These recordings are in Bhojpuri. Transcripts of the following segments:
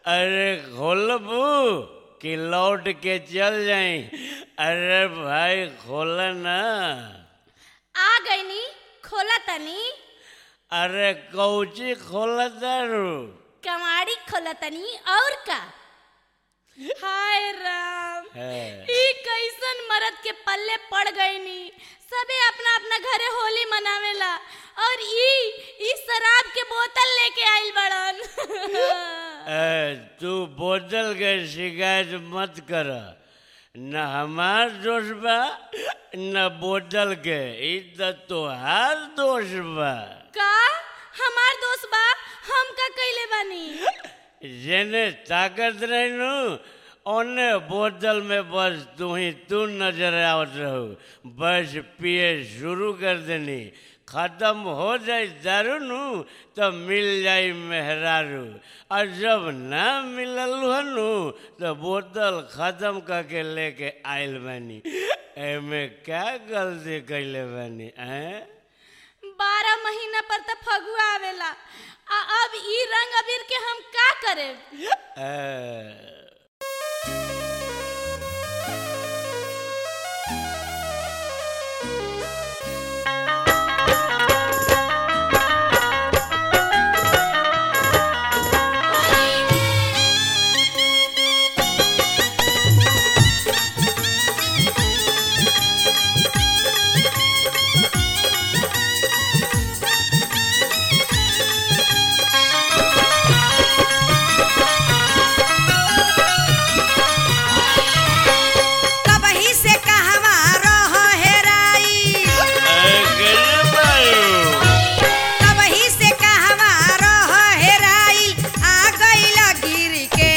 अरे खोलबू कि लौट के चल जाई अरे भाई खोल ना आ गईनी खोला तनी अरे कौची खोल दारू कमाड़ी खोला तनी और का हाय राम है। ई कैसन मरद के पल्ले पड़ गईनी सबे अपना अपना घरे होली मनावेला और ई ई शराब के बोतल लेके आइल बड़न ए, तू बोतल के शिकायत मत कर न हमार दोष बा न बोतल के ई त तोहार दोष बा का हमार दोस्त बा हम का कइले बानी जेने ताकत रहनु ओने बोतल में बस तू ही तू नजर आवत रहू बस पिए शुरू कर देनी खत्म हो जाए दारू नु तो मिल जाई मेहरारू और जब ना मिलल हनु तो बोतल खत्म करके लेके आइल बानी एमे क्या गलती कैले बानी हैं बारह महीना पर त फगुआ आवेला आ अब ई रंग अबीर के हम का करे ए, कबही से कहवा रह हेराई ए, कैसे बारू? कबही से कहवा रह हेराई आ गइल गिर के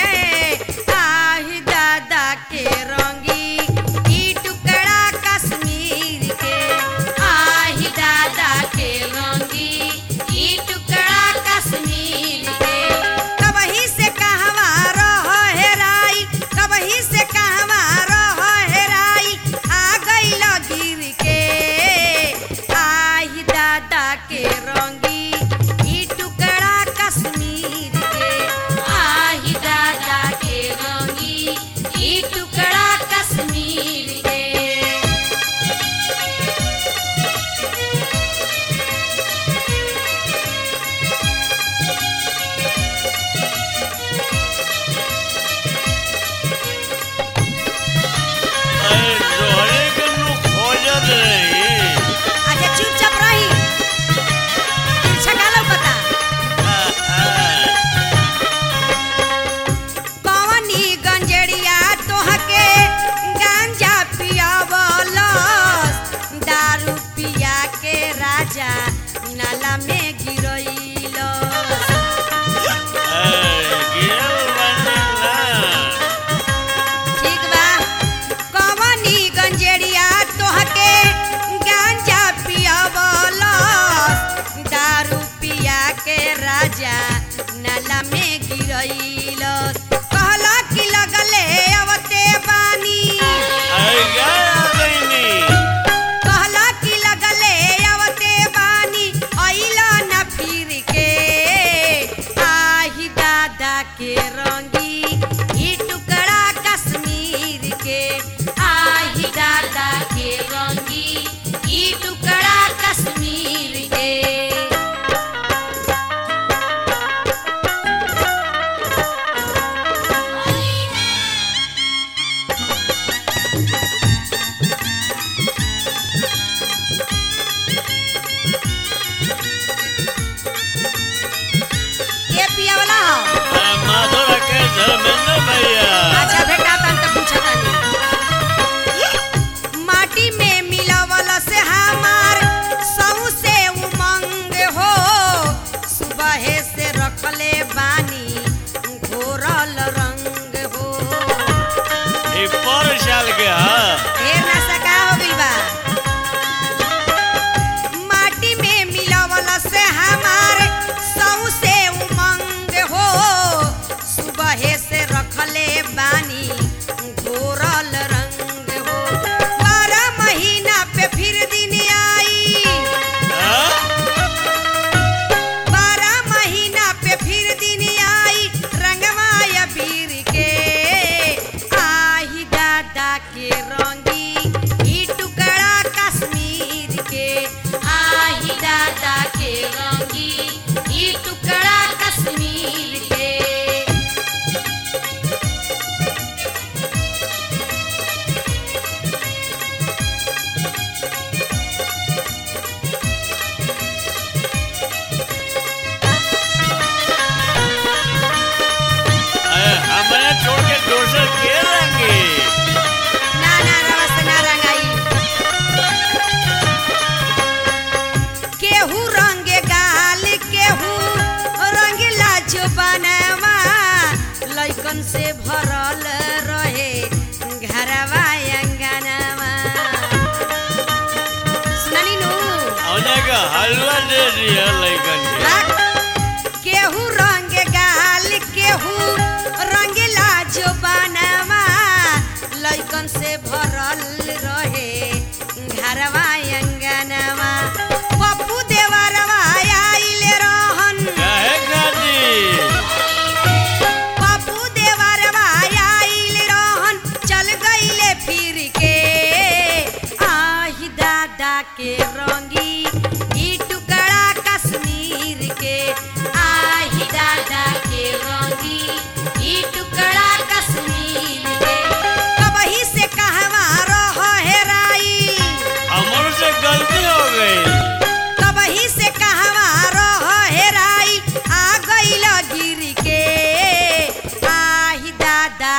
आही दादा के रंगी ई टुकड़ा कश्मीर के आही दादा के रंगी ई टुकड़ा कश्मीर के कबही से कहवा रह हेराई कबही से कहवा रह हेराई आ गइल गिर के आही दादा के रंगी ई टुकड़ा कश्मीर के आही दादा के रंगी ई टुकड़ा कश्मीर के अरे जोहरे के नु खोजत रही अच्छा चुपचाप रही तिरछा का लौकता कवनी गंजेड़िया तोहके गांजा पियावलस दारू पिया के राजा नाला में गिरइलस ठीक बा कवनी गंजेड़िया तोहके गांजा पियावलस दारू पिया के राजा नाला में गिरइलस कहला कि लगले अवते बानी कहला कि लगले अवते बानी अइला न फिर के आही दादा के रंगी ई टुकड़ा कश्मीर के आही दादा के रंगी ई टुकड़ा कश्मीर के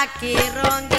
के रंगी